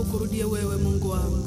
ukurudie wewe Mungu wangu.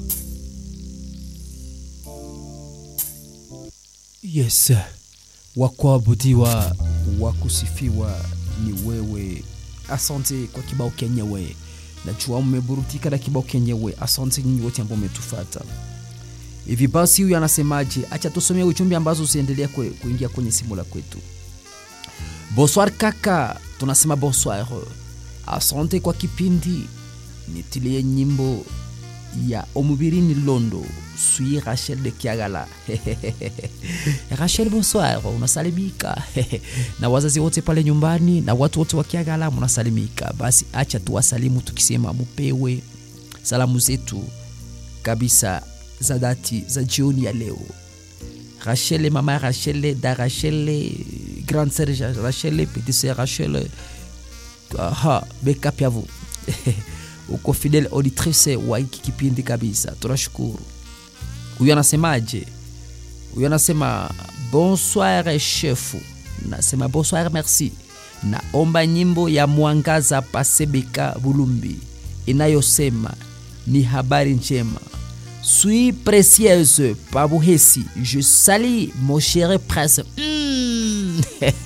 Yes, wa kuabudiwa wa kusifiwa ni wewe. Asante kwa kibao kenyewe, najua mmeburudika na kibao kenyewe. Asante nyinyi wote ambao umetufata. Hivi basi, huyu anasemaje? Acha tusomee ujumbe ambazo usiendelea kwe, kuingia kwenye simu la kwetu. Bonsoir kaka, tunasema bonsoir. Asante kwa kipindi, nitilie nyimbo ya omubirini londo sui Rachel de Kiagala. Rachel, bonsoir, unasalimika na wazazi wote pale nyumbani na watu wote wa Kiagala munasalimika. Basi acha tuwasalimu tukisema mupewe salamu zetu kabisa za dhati za jioni ya leo. Rachel, mama Rachel, da Rachel, grande sœur Rachel, petite sœur Rachel, aha, beka pia vous uko fidel auditrice wa hiki kipindi kabisa, tunashukuru. Huyu anasemaje? Huyu anasema bonsoir chefu, nasema bonsoir merci. Naomba nyimbo ya mwangaza pasebeka Bulumbi inayosema ni habari njema suis précieuse pabuhesi je sali mon cher prince mm.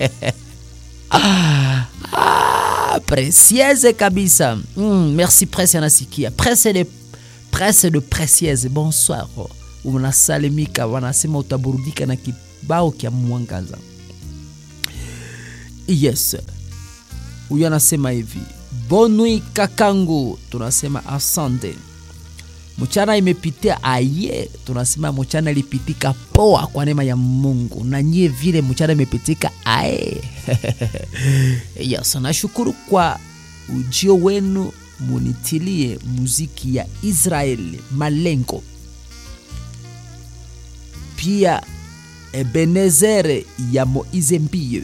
ah, ah, précieuse kabisa mm, merci prince anasikia prince de prince de précieuse bonsoir unasalimika wanasema utaburudika na kibao kya mwangaza yes huyu anasema hivi bonui kakangu tunasema asante mchana imepitia aye tunasema mchana ilipitika poa kwa neema ya mungu na nyie vile mchana imepitika aye yes nashukuru kwa ujio wenu munitilie muziki ya israeli malengo pia ebenezere ya moize mbie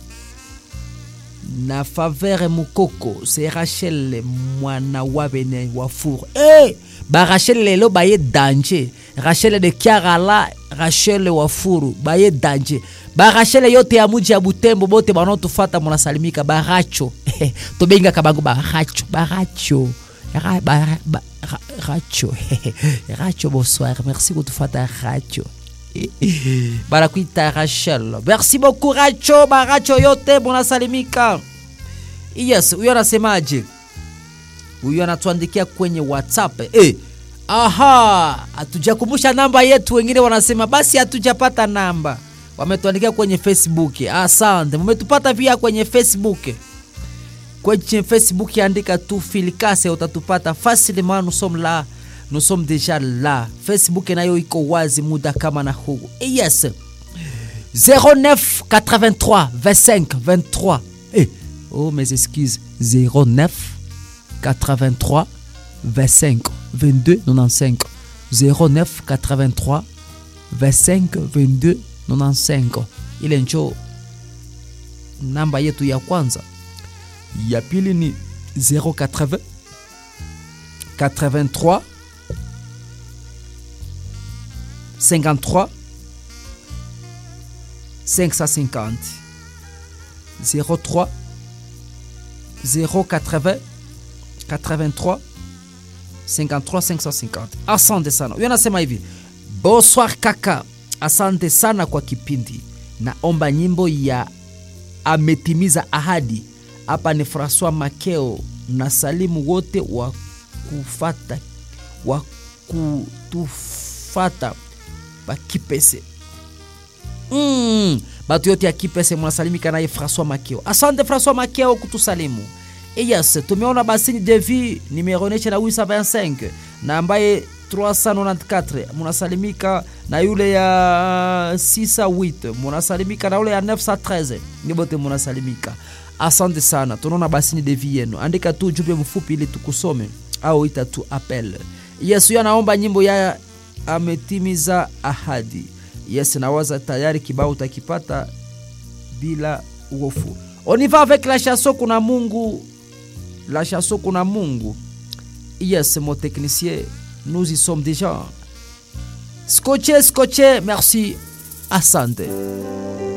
na favere mukoko se rachel mwana wa bene wa fur hey! barachel lelo baye danger rachel de kiarala rachel wa furu baye danger barachel yote ya muji ya butembo bote banotufata munasalimika baracho tobengaka bango baracho baracho Ra- ba- ba- ra- racho racho bonsoir merci kutufata racho banakuita rachel merci beaucoup racho baracho yote munasalimika yes huyo anasemaje huyu anatuandikia kwenye whatsapp eh, aha hatujakumbusha namba yetu wengine wanasema basi hatujapata namba wametuandikia kwenye facebook asante mumetupata pia kwenye facebook kwenye facebook andika tu filikase utatupata facilement nous sommes là nous sommes déjà là facebook nayo iko wazi muda kama na huu eh, yes 09 83 25 23 eh, oh mes excuses 09 83 25 22 95 09 83 25 22 95 ile njo namba yetu ya kwanza ya pili ni 080 83 53 550 03 080 83 53 550 asante sana huyo anasema hivi bonsoir kaka asante sana kwa kipindi naomba nyimbo ya ametimiza ahadi hapa ni francois makeo na salimu wote wa kufata wa kutufata bakipese mm, batu yote ya kipese mnasalimika naye francois makeo asante francois makeo kutusalimu yes tumeona basini devi nimeonyesha na 825 na ambaye 394 munasalimika na yule ya 68 munasalimika na yule ya 913 ni bote munasalimika asante sana tunaona basini devi yenu andika tu ujumbe mfupi ili tukusome au ita tu apel yes huyo anaomba nyimbo ya ametimiza ahadi yes nawaza tayari kibao utakipata bila uofu on y va avec la chanson kuna mungu la chanson kuna mungu yes mon technicien nous y sommes déjà scotché scotché merci asante